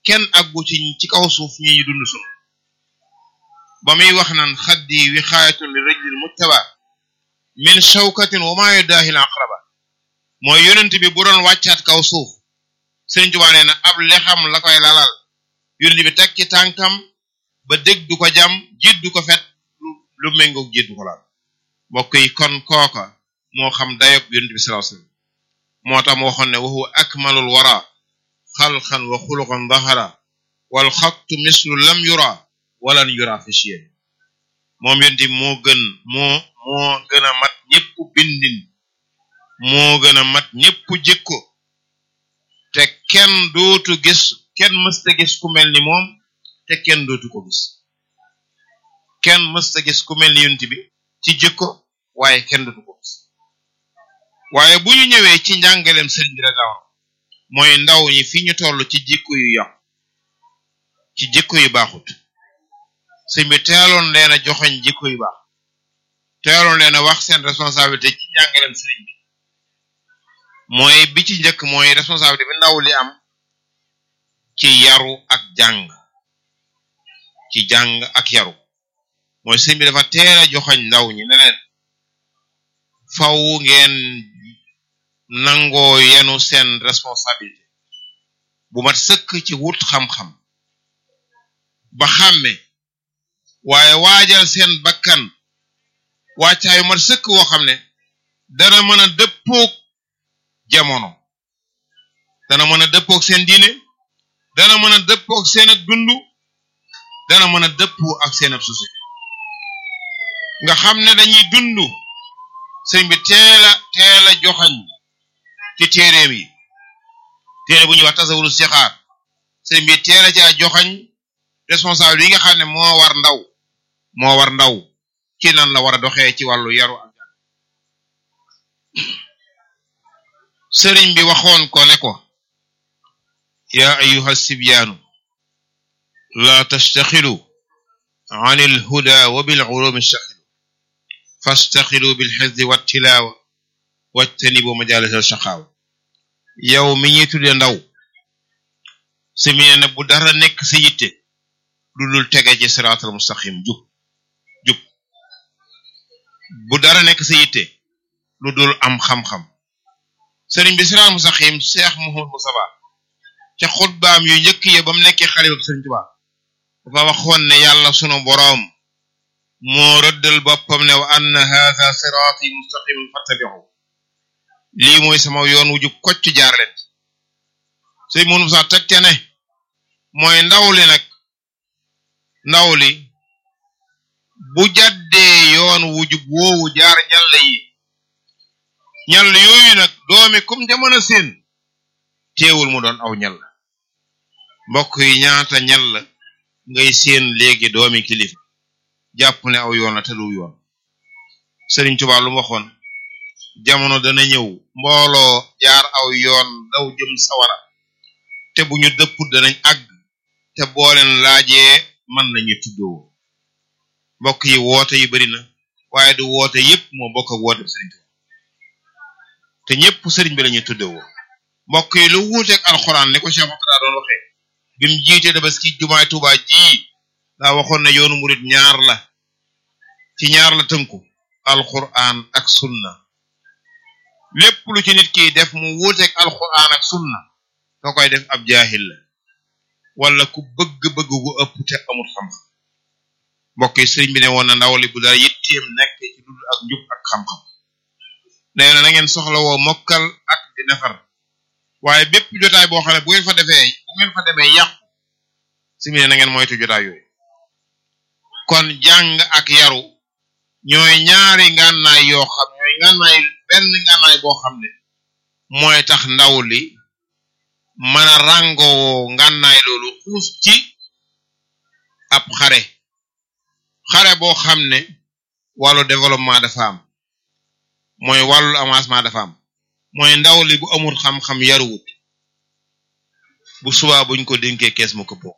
kenn aggu ci ci kaw suuf ñi ñu dund sunu ba muy wax naan xaddi wixaayatun li rajlil mujtaba min shawkatin wa maa yudaahil aqraba mooy yonent bi bu doon wàccaat kaw suuf Sëriñ Tuubaa nee na ab lexam la koy lalal yonent bi teg ci tànkam ba dégg du ko jam jiit du ko fet lu méngoog jiit du ko laal mbokk yi kon kooka moo xam dayob yonent bi sallallahu alayhi wasallam moo tax mu waxoon ne wa huwa akmalul wara xalqan wa xuluqan dahara wal xattu mislu lam yura walan yura fi shiy'in moom yonent bi moo gën moo moo gën a mat ñépp bindin moo gën a mat ñépp jikko te kenn dootu gis kenn mësta gis ku mel ni moom te kenn dootu ko gis kenn mësta gis ku mel ni yonent bi ci jikko waaye kenn dootu ko gis waaye bu ñu ñëwee ci njàngaleem sëriñ bi rek mooy ndaw ñi fi ñu toll ci jikko yu yàqu ci jikko yu baaxut sëñ bi teeloon leen a joxoñ jikko yu baax teeloon leen a wax seen responsabilité ci njàngaleem sëriñ bi mooy bi ci njëkk mooy responsabilité bi ndaw li am ci yaru ak jàng ci jàng ak yaru mooy sëñ bi dafa teel a joxoñ ndaw ñi ne leen faw ngeen nangoo yenu seen responsabilité bu mat sëkk ci wut xam-xam ba xàmme waaye waajal seen bakkan wàccaayu mat sëkk woo xam ne dana mën a dëppoog jamono dana mën a dëppoog seen diine dana mën a dëppoog seen ak dund dana mën a dëppoo ak seen ab société nga xam ne dañuy dund sëñ bi teel a teel a joxañ ci téeréem yi téere bu ñuy wax tasawuru sixaar sëñ bi teel a caa joxañ responsable yi nga xam ne moo war ndaw moo war ndaw ci nan la war a doxee ci wàllu yaru ak jàng sëriñ bi waxoon ko ne ko yaa ayuha sibyaanu la tastaxilu an il huda wa bil ulumi staxilu fastaxilu bil xifdi wa tilaawa wajtanibu majalis al shaqaawa yow mi ñuy tudde ndaw si mi ne bu dara nekk sa yitte lu dul tege ci siraatal mustaqim jub jub bu dara nekk sa yitte lu dul am xam-xam sëriñ bi siraatal mustaqim Cheikh Mouhamadou Moustapha ca xutbaam yu njëkk ya ba mu nekkee xale bu sëriñ Tuubaa dafa waxoon ne yàlla sunu boroom moo rëddal boppam ne wa anna haadha siraati mustaqiman fattabi'u lii mooy sama yoon wu jub kocc jaar leen sëriñ Mouhamadou Moustapha teg te ne mooy ndaw li nag ndaw li bu jàddee yoon wu jub woowu jaar ñàll yi ñàll yooyu nag doomi kum jamono seen teewul mu doon aw ñàll mbokk yi ñaata ñàll ngay seen léegi doomi kilifa jàpp ne aw yoon la te du yoon Sëriñ Tuubaa lu mu waxoon jamono dana ñëw mbooloo jaar aw yoon daw jëm sawara te bu ñu dëpp danañ àgg te booleen laajee man lañu tuddoo mbokk yi woote yi bari na waaye du woote yépp moo bokk ak woote sëriñ Tuubaa te ñépp sëriñ bi lañuy tuddoo mbokk yi lu wuuteeg alxuraan ni ko Cheikh Moustapha doon waxee bi mu jiitee Tabaski jumaay Tuubaa ji daa waxoon ne yoonu murit ñaar la ci ñaar la tënku alxuraan ak sunna lépp lu ci nit ki def mu wuuteeg alxuraan ak sunna ka koy def ab jaahil la wala ku bëgg-bëgg gu ëpp te amul xam-xam mbokk yi sëriñ bi ne woon na ndaw li bu dara yitteem nekk ci dund ak njub ak xam-xam nee na na ngeen soxla woo mokkal ak di nafar waaye bépp jotaay boo xam ne bu ngeen fa defee bu ngeen fa demee yàqu si mi ne na ngeen moytu jotaay yooyu kon jàng ak yaru ñooy ñaari ngànnaay yoo xam ñooy ngànnaay benn ngànnaay boo xam ne mooy tax ndaw li mën a ràngoo ngànnaay loolu xuus ci ab xare xare boo xam ne wàllu développement dafa am mooy wàllu avancement dafa am mooy ndaw li bu amul xam-xam yaruwut bu subaa buñ ko dénkee kees mu ko bokk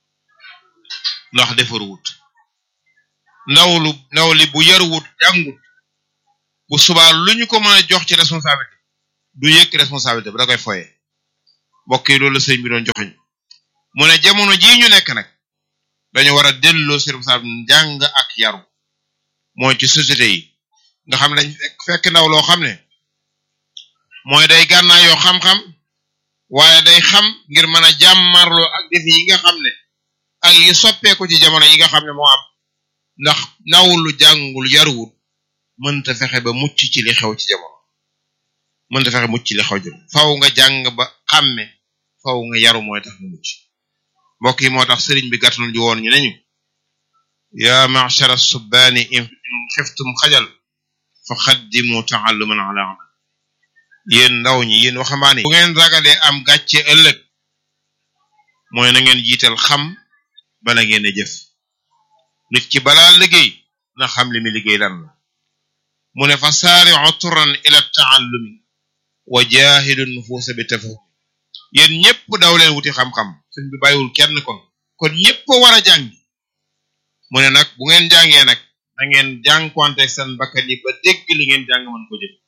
ndax defaruwut ndaw lu ndaw li bu yaruwut jàngut bu subaa lu ñu ko mën a jox ci responsabilité du yëkk responsabilité bi da koy foye mbokk yi loolu la sëñ bi doon joxeñ mu ne jamono jii ñu nekk nag dañu war a delloo si njàng ak yaru mooy ci société yi nga xam ne dañ fekk ndaw loo xam ne mooy day gànnaa yoo xam-xam waaye day xam ngir mën a jàmmarloo ak defi yi nga xam ne ak yi soppeeku ci jamono yi nga xam ne moo am ndax ndaw lu jàngul yaruwul mënta fexe ba mucc ci li xew ci jamono mënta fexe mucc ci li xew jëm faw nga jàng ba xàmme faw nga yaru mooy tax nga mucc mbokk yi moo tax sëriñ bi gàttal ju woon ñu ne ñu ya ma'shara subbaani in xiftum xajal fa xaddimu ta'alluman ala amal yéen ndaw ñi yéen waxambaane bu ngeen ragalee am gàcce ëllëg mooy na ngeen jiital xam bala ngeen a jëf nit ki balaa liggéey na xam li mi liggéey lan la mu ne fa saari'u turan ila ta'allumi wa jaahidu nufuusa bi tafahum yéen ñëpp daw leen wuti xam-xam suñ bi bàyyiwul kenn kon kon ñëpp war a jàngi mu ne nag bu ngeen jàngee nag na ngeen jànkuwanteeg seen bakkan yi ba dégg li ngeen jàng mën ko jëf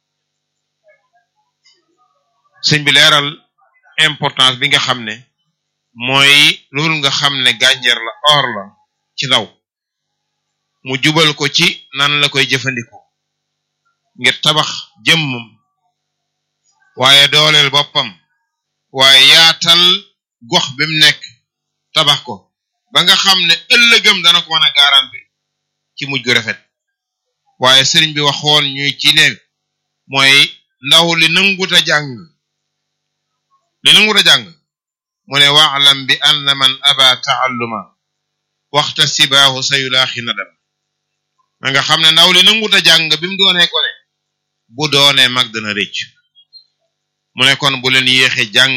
sëñ bi leeral importance bi nga xam ne mooy loolu nga xam ne gànjar la or la ci ndaw mu jubal ko ci nan la koy jëfandikoo ngir tabax jëmmam waaye dooleel boppam waaye yaatal gox bi mu nekk tabax ko ba nga xam ne ëllëgam dana ko mën a garanti ci mujj gu rafet waaye sëriñ bi waxoon ñuy ci ne mooy ndaw li nanguta jàng li nanguta jàng mu ne waalam bi anna man aba taalluma waxta sibaahu sayulaaxi nadam ma nga xam ne ndaw li nanguta jàng bi mu doonee ko ne bu doonee mag dana rëcc mu ne kon bu leen yéexe jàng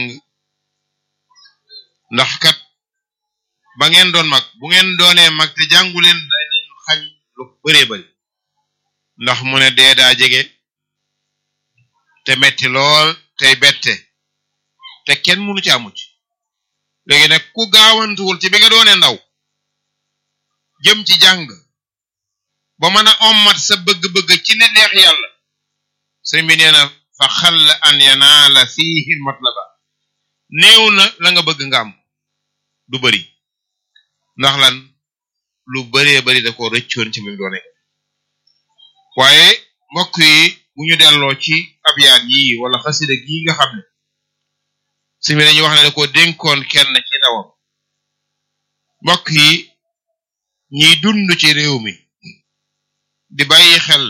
ndax kat ba ngeen doon mag bu ngeen doonee mag te jàngu leen day leen xañ lu bëree bëri ndax mu ne dee daa jege te metti lool tey bette te kenn mënu ci amu ci léegi nag ku gaawantuwul ci bi nga doonee ndaw jëm ci jàng ba mën a ommat sa bëgg-bëgg ci ne neex yàlla sëñ bi nee na fa xall an yanaala fiihi matlaba néew na la nga bëgg nga am du bëri ndax lan lu bëree bëri da ko rëccoon ci bi mu doone waaye mbokk yi bu ñu delloo ci abyaat yi wala xasida gii nga xam ne si mi dañuy wax ne da ko dénkoon kenn ci ndawam mbokk yi ñiy dund ci réew mi di bàyyi xel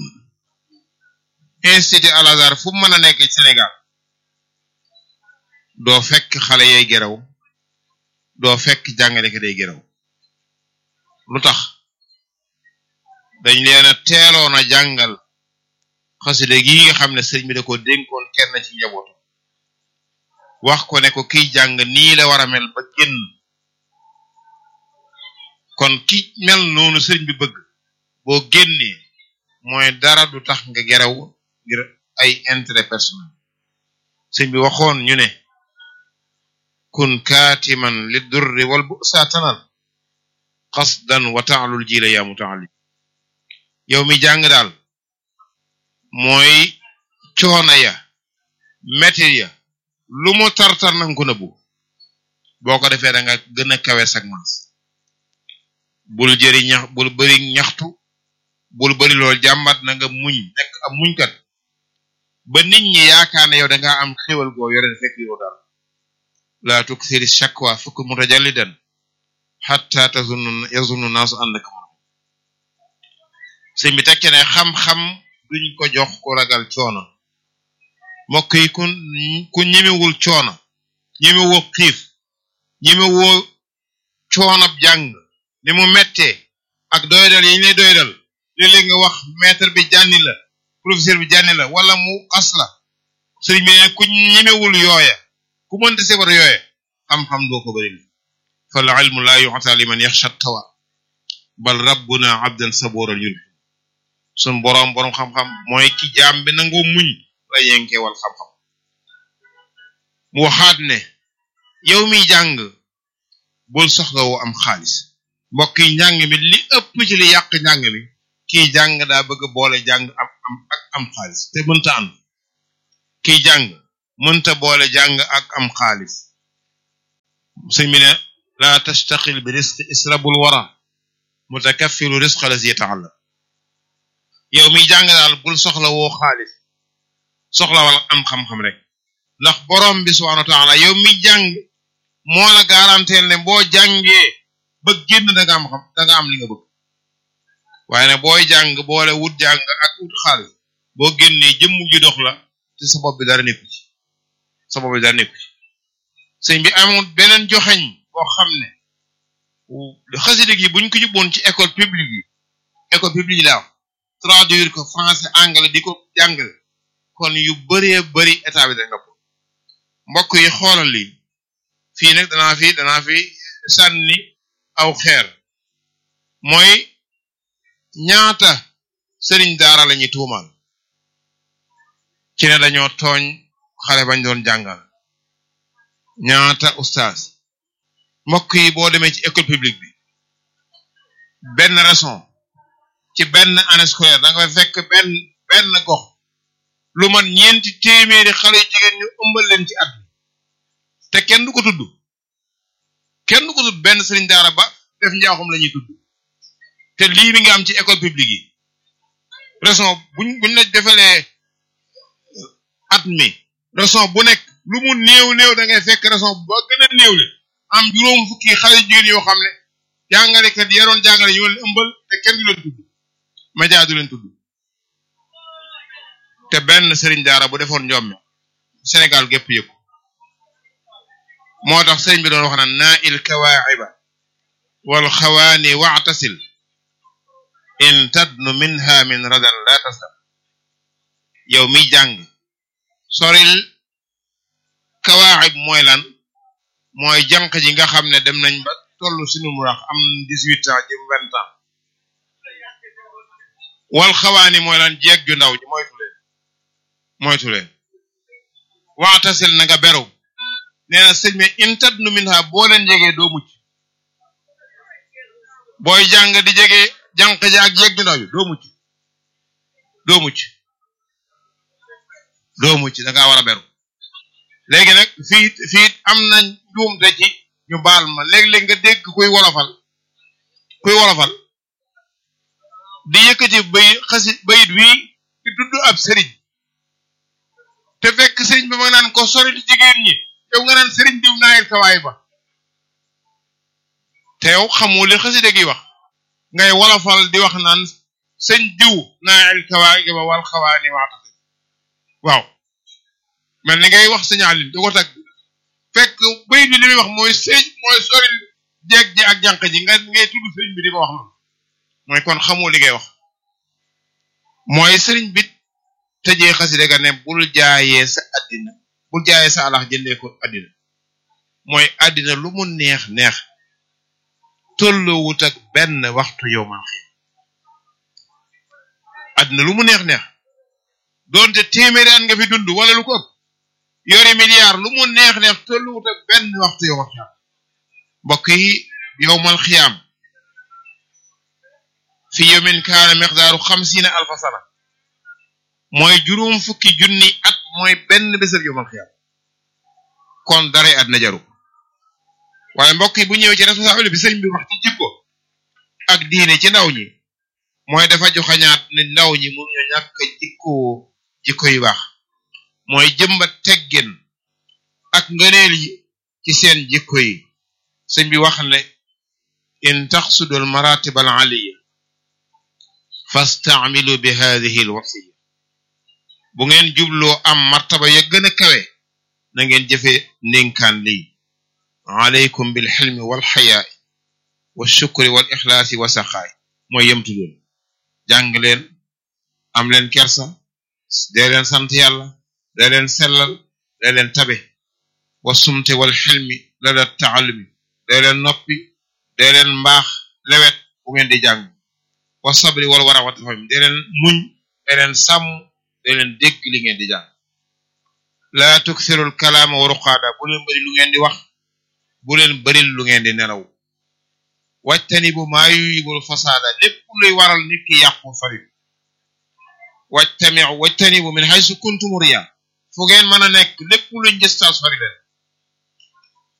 institut Al Azhar fu mën a nekk ci Sénégal doo fekk xale yay geraw doo fekk jàngalekat day geraw lu tax dañ leen a teeloon a jàngal xasida gi nga xam ne sëriñ bi da ko dénkoon kenn ci njabootu wax ko ne ko kiy jàng nii la war a mel ba génn kon ki mel noonu sëriñ bi bëgg boo génnee mooy dara du tax nga geraw ngir ay intérêt personnel sëriñ bi waxoon ñu ne kun kaatiman li durri wal bu'sa tanal qasdan wa ta'lul jila ya muta'allim yow mi jàng daal mooy coona ya métti ya lu mu tartar nanga ko nëbbu boo ko defee da nga gën a kawe sag maas bul jëri ñax bul bëri ñaxtu bul bëri lool jàmbat na nga muñ nekk am muñkat ba nit ñi yaakaar ne yow da nga am xéwal goo yore fekk yow dara la tuksiri shakwa fukk mutajallidan hatta tazunnu yazunnu naasu annaka moom sëñ bi tekke ne xam-xam duñ ko jox ku ragal coono mbokk yi ku ku ñemewul coono ñemewoo xiif ñemewoo coonab jàng ni mu mettee ak doydal yi ñu lay doydal léeg-léeg nga wax maître bi jànni la professeur bi jànni la wala mu as la sëriñ bi ne ku ñemewul yooya ku mënta sebar yooya xam-xam doo ko bëri fal ilmu la yu'ta liman yaxsha tawa bal rabbuna abdan saboral yul sun boroom boroom xam-xam mooy ki jaam bi nangoo muñ la yenkewal xam-xam mu waxaat ne yow mi jàng bul soxla woo am xaalis mbokk yi njàng mi li ëpp ci li yàq njàng mi kii jàng daa bëgg boole jàng am am ak am xaalis te mënta ànd kii jàng mënta boole jàng ak am xaalis sëñ bi ne laa tastaqil bi risqi israbul wara mutakaffiru risqa lazi yata'allam yow miy jàng daal bul soxla woo xaalis soxla wala am xam-xam rek ndax borom bi subhanahu wa ta'ala yow miy jàng moo la garanteel ne boo jàngee ba génn da nga am xam da nga am li nga bëgg waaye ne booy jàng boole wut jàng ak wut xaalis boo génnee jëmm ji dox la te sa bopp bi dara nekku ci sa bopp bi dara nekku ci sëñ bi amul beneen joxeñ boo xam ne xasida gi buñ ko yóbboon ci école publique yi école publique yi laa traduire ko français anglais di ko jàngale kon yu bëree bëri état bi da nga ko mbokk yi xoolal lii fii nag danaa fi danaa fi sànni aw xeer mooy ñaata sëriñ daara la ñuy tuumaal ci ne dañoo tooñ xale bañ doon jàngal ñaata ustaas mbokk yi boo demee ci école publique bi benn raison ci benn année scolaire da nga fay fekk benn benn gox lu man ñeenti téeméeri xale yu jigéen ñu ëmbal leen ci at te kenn du ko tudd kenn du ko tudd benn sëriñ daara ba def njaaxum la ñuy tudd te lii mi ngi am ci école publique yi raison buñ buñ la defalee at mi raison bu nekk lu mu néew néew da ngay fekk raison ba gën a néew le am juróom fukki xale jigéen yoo xam ne jàngalekat yaroon jàngale ñu leen ëmbal te kenn du leen tudd média du leen tudd te benn sëriñ daara bu defoon njommi Sénégal gépp yëpp moo tax sëriñ bi doon wax naan naa il kawaaxiba wal xawaani wa'tasil in tadnu minha min radan la tasam yow miy jàng soril kawaaxib mooy lan mooy jànq ji nga xam ne dem nañ ba tollu sinu mu wax am dix-huit ans jëm vingt ans wal xawaani mooy lan jeeg ju ndaw ji moytu leen moytu leen waxtasil na nga beru nee na sëñ me intad nu min ha boo leen jegee doo mucc booy jàng di jege jànq ji ak jeeg ju ndaw ji doo mucc doo mucc doo mucc da ngaa war a beru léegi nag fii fii am na njuumte ci ñu baal ma léeg-léeg nga dégg kuy wolofal kuy wolofal di yëkkati bay xasi bayit wii di tudd ab sëriñ te fekk sëriñ bi ma naan ko sori di jigéen ñi yow nga naan sëriñ diw naayil kawaay ba te yow xamoo li xasida gi wax ngay wolofal di wax naan sëñ diw naayil kawaay ba wal xawaani waatasi waaw mel ni ngay wax signalin di ko tag fekk bayit bi li muy wax mooy sëñ mooy sori jeeg ji ak jànq ji nga ngay tudd sëriñ bi di ko wax noonu mooy kon xamoo li ngay wax mooy sëriñ bi tëjee xasida ga ne bul jaayee sa addina bul jaayee sa alax jëndee ko addina mooy addina lu mu neex neex tolloowut ak benn waxtu yow man xëy addina lu mu neex neex doonte téeméeri at nga fi dund wala lu ko ëpp yori milliard lu mu neex neex tolloowut ak benn waxtu yow man xëy mbokk yi yow mal xiyaam fi yawmin kaana miqdaaru xamsiina alfa sana mooy juróom fukki junni at mooy benn bésal yomal xiyam kon dara at na jaru waaye mbokk yi bu ñëwee ci responsabilité bi sëriñ bi wax ci jikko ak diine ci ndaw ñi mooy dafa joxañaat ne ndaw ñi mënuñu ñàkk jikko jikko yu baax mooy jëmbat teggin ak ngëneel yi ci seen jikko yi sëñ bi wax ne in taxsudul maratib al aliya fastaamilu bi hadihi al wasiya bu ngeen jubloo am martaba ya gën a kawe na ngeen jëfe ndénkaan lii alaykum bil xilmi wal xayaai wa shukri wal ixlaasi wa saxaay mooy yemtu leen jàng leen am leen kersa dee leen sant yàlla dee leen sellal dee leen tabe wa sumte wal xilmi la da taalumi dee leen noppi dee leen mbaax lewet bu ngeen di jàng wa sabri wal wara wa tafahum dee leen muñ dee leen sàmm dee leen dégg li ngeen di jàng laa tuksirul kalaama wa ruqaada bu leen bëri lu ngeen di wax bu leen bëril lu ngeen di nelaw wajtani bu maa yuyibul fasaada lépp luy waral nit ki yàqu sori wajtami wajtani bu min haysu kuntum riya fu ngeen mën a nekk lépp luy njëstal sori leen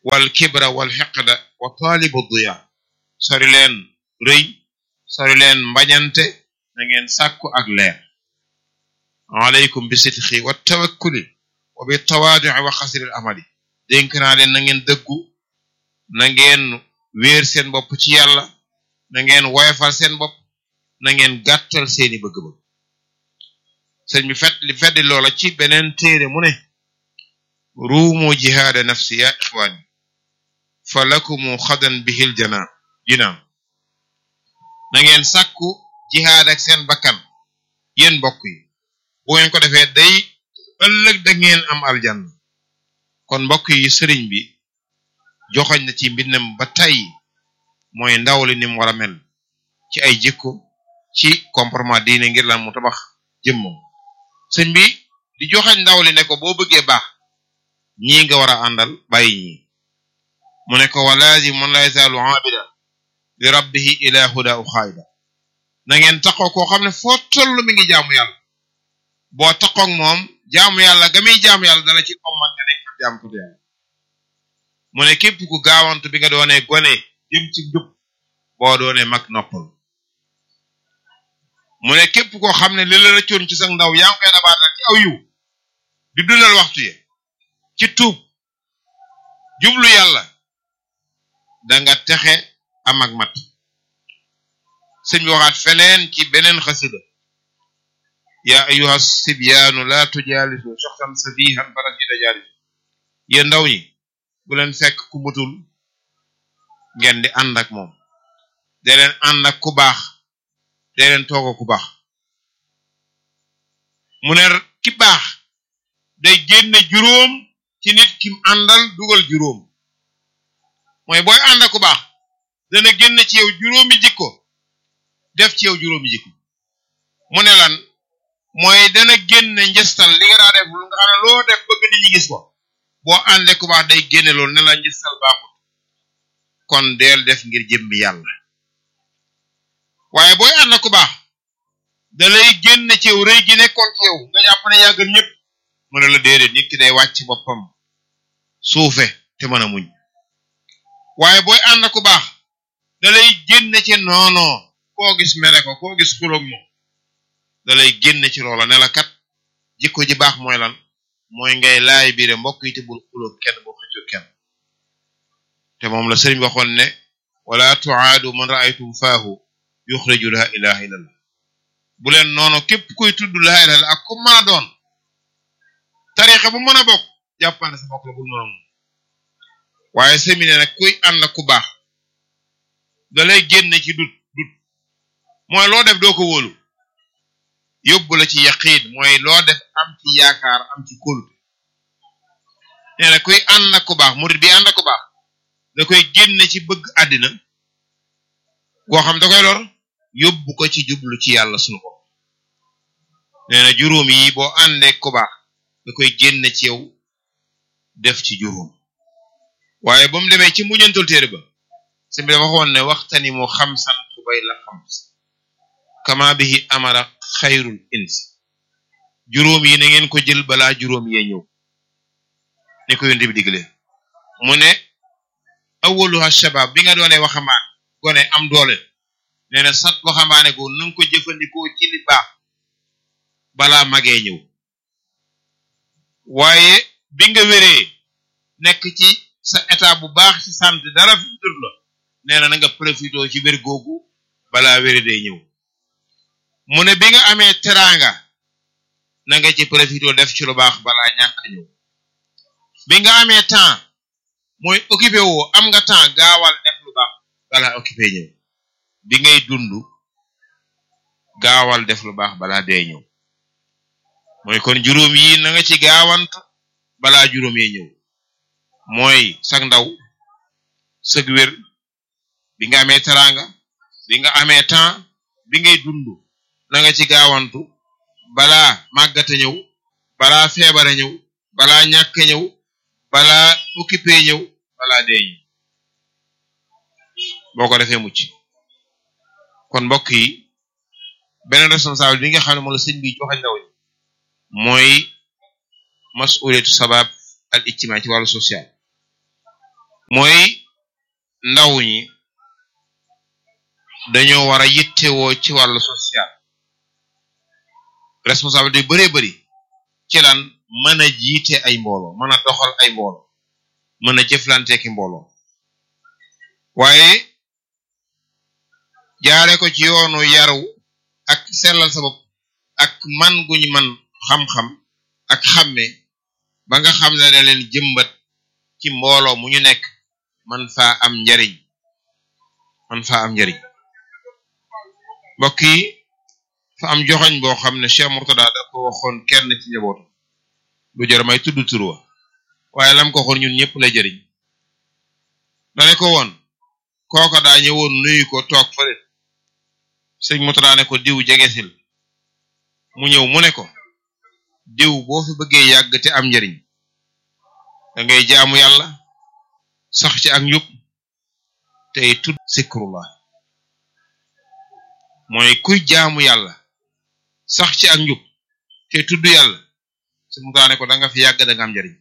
wal kibra wal xiqda wa taalibu diya sori leen rëy sori leen mbañante na ngeen sàkku ak leer alaykum bi sidqi wa tawakkuli wa bi tawaadui wa xasri al amali dénk naa leen na ngeen dëggu na ngeen wéer seen bopp ci yàlla na ngeen woyofal seen bopp na ngeen gàttal seeni bëgg-bëgg sëñ bi fet li feddi loola ci beneen téere mu ne ruumu jihaada nafsi ya ixwaani fa lakumu xadan bihil jana jinaan na ngeen sàkku jihaad ak seen bakkan yéen mbokk yi bu ngeen ko defee day ëllëg da ngeen am aljanna kon mbokk yi sëriñ bi joxoñ na ci mbindam ba tey mooy ndaw li ni mu war a mel ci ay jikko ci comportement diine ngir lan mu tabax jëmmam sëñ bi di joxañ ndaw li ne ko boo bëggee baax ñii nga war a àndal bàyyi ñii mu ne ko wa laazim man la yazaalu aabida li rabbihi ila huda u xaayida na ngeen taxoo koo xam ne foo toll mi ngi jaamu yàlla boo taxoog moom jaamu yàlla ga muy jaamu yàlla dala ci omman nga nekk ak jaamu ko yàlla mu ne képp ku gaawantu bi nga doonee gone jëm ci njub boo doonee mag noppal mu ne képp koo xam ne li la rëccoon ci sa ndaw yaa ngi koy dabaatal ci aw yiw di dundal waxtu ye ci tuub jublu yàlla danga texe am ak mat sëñ bi waxaat feneen ci beneen xasida yaa ayuha sibyaanu laa tujaalisu soxtan safihan farasida jaalisu yéen ndaw ñi bu leen fekk ku mutul ngeen di ànd ak moom dee leen ànd ak ku baax dee leen tooga ku baax mu ne ki baax day génne juróom ci nit kim àndal dugal juróom mooy booy ànd ak ku baax dana génne ci yow juróomi jikko def ci yow juróomi jikko mu ne lan mooy dana génne njëstal li nga daa def lu nga xam ne loo def bëgg nit ñi gis ko boo àndee ku baax day génne loolu ne la njëstal baaxul kon deel def ngir jëmmi yàlla waaye booy ànd ku baax da lay génne ci yow rëy gi nekkoon ci yow nga jàpp ne yaa gën ñëpp mu ne la déedéet nit ki day wàcc boppam suufe te mën a muñ waaye booy ànd ku baax da lay génne ci noonoo koo gis mere ko koo gis xuloog moom da lay génne ci loola ne la kat jikko ji baax mooy lan mooy ngay laay biire mbokk yi te bul xuloog kenn bul xëccoo kenn te moom la sëriñ waxoon ne wala tuaadu man raaytum faahu yuxriju la ilaha illallah bu leen noonu képp kuy tudd la ilaha ak ku mën a doon tarixa bu mën a bokk jàppane sa bokk la bul noonu waaye semine nag kuy ànd ku baax da lay génne ci dut dut mooy loo def doo ko wóolu yóbbu la ci yaqiin mooy loo def am ci yaakaar am ci kóolute nee na kuy ànd ku baax murid bi ànd ku baax da koy génne ci bëgg àddina goo xam da koy lor yóbbu ko ci jublu ci yàlla sunu ko nee na juróom yi boo àndee ku baax da koy génne ci yow def ci juróom waaye ba mu demee ci muñantul téere ba si bi waxoon ne waxtani mu xamsan xubay la xams kama bihi amara xayrul ins juróom yi na ngeen ko jël balaa juróom yee ñëw ni ko yonte bi digle mu ne awaluha shabab bi nga doonee waxambaane gone am doole nee na sat waxambaane ko nanga ko jëfandikoo ci li baax balaa magee ñëw waaye bi nga wéree nekk ci sa état bu baax ci santé dara fi tut la nee na na nga profité ci wér googu balaa wére day ñëw mu ne bi nga amee teraanga na nga ci profité def ci lu baax balaa ñàkk ñëw bi nga amee temps mooy occupé woo am nga temps gaawal def lu baax balaa occupé ñëw bi ngay dund gaawal def lu baax balaa dee ñëw mooy kon juróom yi na nga ci gaawant balaa juróom yee ñëw mooy sag ndaw sag wér bi nga amee teraanga bi nga amee temps bi ngay dund na nga ci gaawantu balaa màggate ñëw balaa feebare ñëw balaa ñàkk ñëw balaa occupé ñëw balaa dee ñëw boo ko defee mucc kon mbokk yi beneen responsable bi nga xam ne moom la sëñ bi joxe ndaw ñi mooy masuliyatu sabab al ijtimaa ci wàllu social mooy ndaw ñi dañoo war a yittewoo ci wàllu social responsabilité yu bëree bëri ci lan mën a jiite ay mbooloo mën a doxal ay mbooloo mën a jëflanteeki mbooloo waaye jaare ko ci yoonu yaru ak sellal sa bopp ak man guñ man xam-xam ak xàmme ba nga xam ne da leen jëmbat ci mbooloo mu ñu nekk man faa am njariñ man faa am njariñ mbokk yi fa am joxoñ boo xam ne Cheikh Murtada da ko waxoon kenn ci njabootu lu jar may tudd tur wa waaye lam ko waxoon ñun ñëpp lay jëriñ dane ko woon kooka daa ñëwoon nuyu ko toog fële sëñ Murtada ne ko diw jegesil mu ñëw mu ne ko diw boo fi bëggee yàgg te am njariñ da ngay jaamu yàlla sax ci ak njub tey tudd zikrullah mooy kuy jaamu yàlla sax ci ak njub te tudd yàlla su mu daane ko da nga fi yàgg da nga am njariñ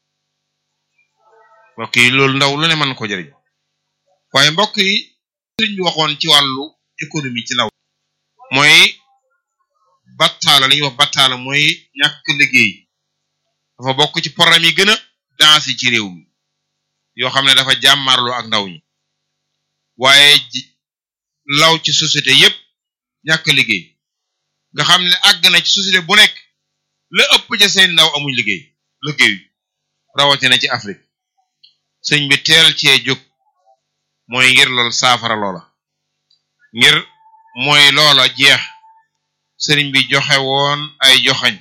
mbokk yi loolu ndaw lu ne mën ko jariñ waaye mbokk yi sëriñ bi waxoon ci wàllu économie ci ndaw mooy battaala li ñuy wax battaala mooy ñàkk liggéey dafa bokk ci programme yi gën a danse ci réew mi yoo xam ne dafa jàmmarloo ak ndaw ñi waaye law ci société yépp ñàkk liggéey nga xam ne àgg na ci société bu nekk la ëpp ca seen ndaw amuñ liggéey liggéeyu rawatina ci Afrique sëñ bi teel cee jóg mooy ngir lool saafara loola ngir mooy loola jeex sëriñ bi joxe woon ay joxañ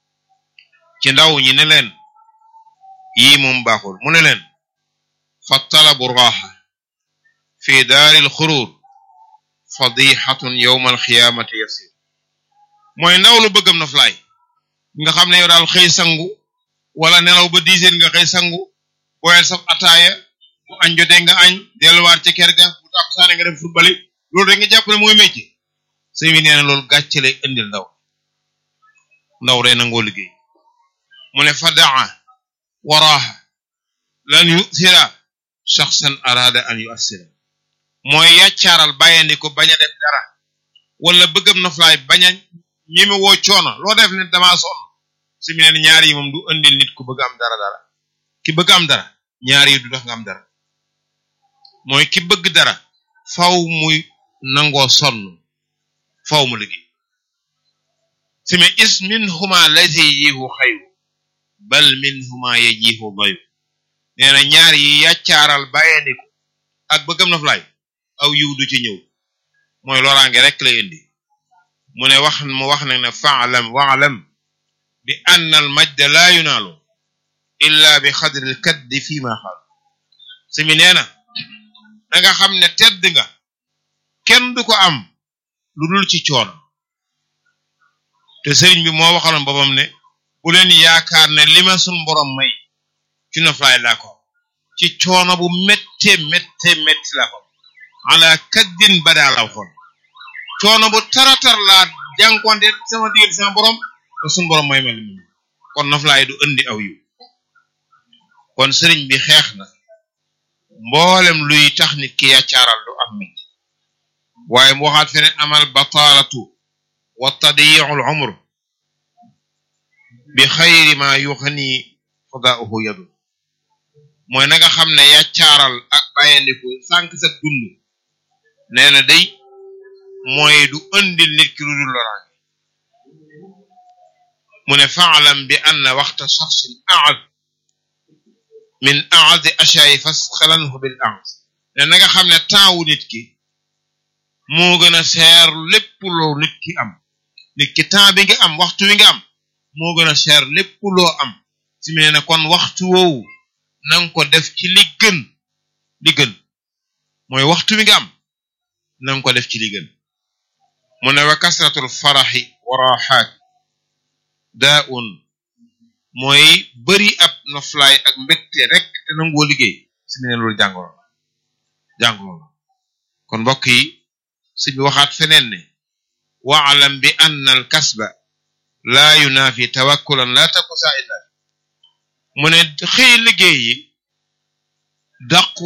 ci ndaw ñi ne leen yii moom baaxul mu ne leen fa talabu raxa fi daaril xuruur fadixatun yowma alxiyaamati yasir mooy ndaw lu bëggam na flaay nga xam ne yow daal xëy sangu wala nelaw ba diiseen nga xëy sangu boyal saf ataaya bu añ jotee nga añ delluwaat ci kër ga bu tax saane nga dem football loolu rek nga jàpp ne mooy métier sëñ bi nee na loolu gàcce lay indil ndaw ndaw day nangoo liggéey mu ne fa daa waraaha lan yusira shaxsan arada an yuassira mooy yàccaaral bàyyandi ko bañ a def dara wala bëggam na flaay bañ a ñime woo coono loo def ne damaa sonn su mu ne ñaar yi moom du indil nit ku bëgg am dara dara ki bëgg am dara ñaar yi du tax nga am dara mooy ki bëgg dara faw muy nangoo sonn faw mu liggéey si me is min huma laysa yajihu xayru bal min huma yajihu dayu nee na ñaar yi yàccaaral bàyyandi ko ak bëggam na flaay aw yiw du ci ñëw mooy loraange rek lay indi mu ne wax mu wax nag ne faalam waalam bi ann al majda laa yunaalu illa bi xadri l kaddi fii ma xaal si mi nee na da nga xam ne tedd nga kenn du ko am lu dul ci coono te sëriñ bi moo waxaloon boppam ne bu leen yaakaar ne li ma sun borom may ci noflaay laa ko ci coono bu métte métte métti laa ko ala kaddin badaa la waxoon coono bu taratar laa jànkonte sama diggante sama borom te sun borom may ma li mu kon noflaay du indi aw yu kon sëriñ bi xeex na mboolem luy tax nit ki yàccaaral du am mit waaye mu waxaat feneen amal bataalatu wa tadiicul umr bi xayri ma yuxni fadaauhu yadu mooy na nga xam ne yàccaaral ak bàyyandiku sànq sa dund nee na day mooy du andil nit ki lu dul loraange mu ne faalam bi anna waxta shaxsin aad min aadi ashaayi fasxalanhu bil aad ne na nga xam ne temps wu nit ki moo gën a seer lépp loo nit ki am nit ki temps bi nga am waxtu wi nga am moo gën a seer lépp loo am si mu ne kon waxtu woowu nanga ko def ci li gën li gën mooy waxtu wi nga am nanga ko def ci li gën mu ne wa kasratul faraxi wa raxaat daa un mooy bari ab noflaay ak mbégte rek te nangoo liggéey si mu ne loolu jàngoro la jàngoro la kon mbokk yi si bi waxaat feneen ne waalam bi anna al kasba laa yunaafi tawakkulan laa taku saa illa mu ne xëy liggéey yi dàq